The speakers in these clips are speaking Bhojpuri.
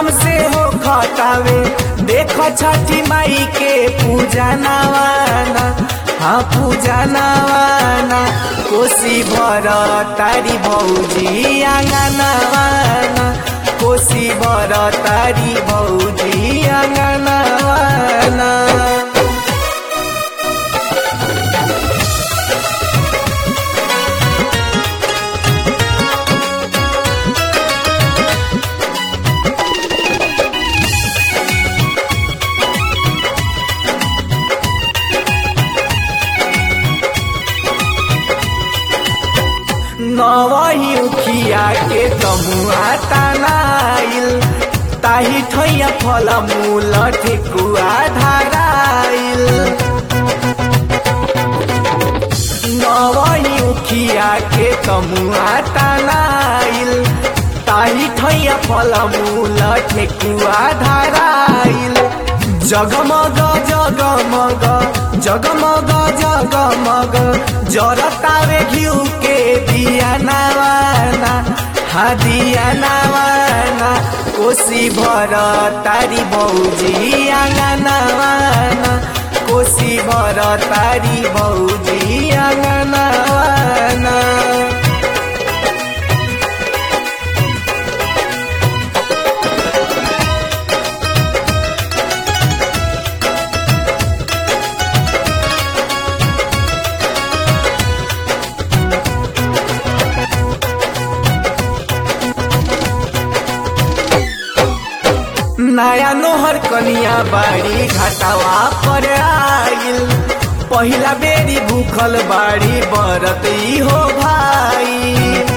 धूमधाम से हो खटावे देख छठी माई के पूजा नवाना हाँ पूजा नवाना कोसी भर तारी भौजी आंगनवाना कोसी भर तारी भौजी आंगनवाना नवही उखिया के तमुआ तनाइल ताही ठैया फल मूल ठेकुआ धाराइल नवही उखिया के तमुआ तनाइल ताही ठैया फल मूल ठेकुआ धाराइल जगमग जगमग जगमग जगमग जरतावे घिउ के दिया नवाना हा दिया नवाना कोसी भर तारी भौजी आंगनवाना कोसी भर तारी भौजी आंगनवाना नया नोहर कनिया बाड़ी घाटावा पर आइल पहिला बेरी भूखल बाड़ी बरत ई हो भाई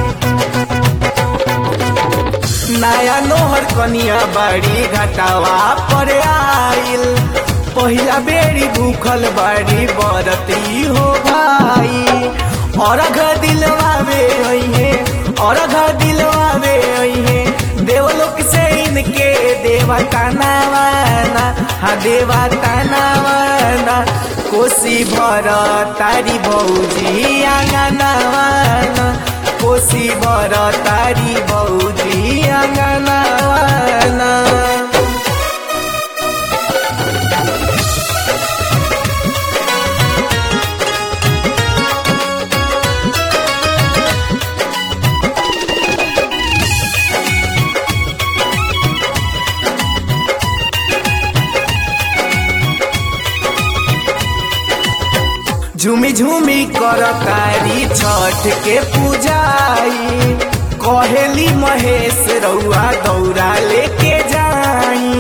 नया नोहर कनिया बाड़ी घाटावा पर आइल पहिला बेरी भूखल बाड़ी बरत ई हो भाई और घर दिलवावे अइहे और घर दिलवावे अइहे देवलोक से इनके देवता नवाना हा देवता नवाना कोसी भर तारी भौजी आंगनवाना कोसी भर तारी भौजी आंगनवाना झूमी झूमी कर तारी छठ के पूजाई कहेली महेश रउआ दौरा लेके जाई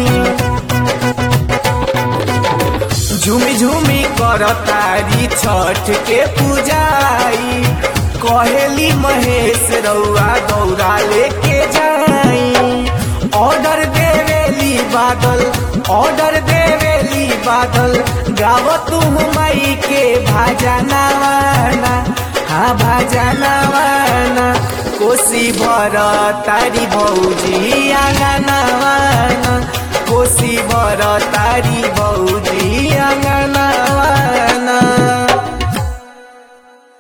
झूमी झूमी कर तारी छठ के पूजाई कहेली महेश रउआ दौरा लेके जाई ऑर्डर देवेली बादल ऑर्डर देवेली बादल गाव तू माई के भाजा नवाना हाँ भाजा नवाना कोसी भर तारी भौजी आंगनवाना कोसी भर तारी भौ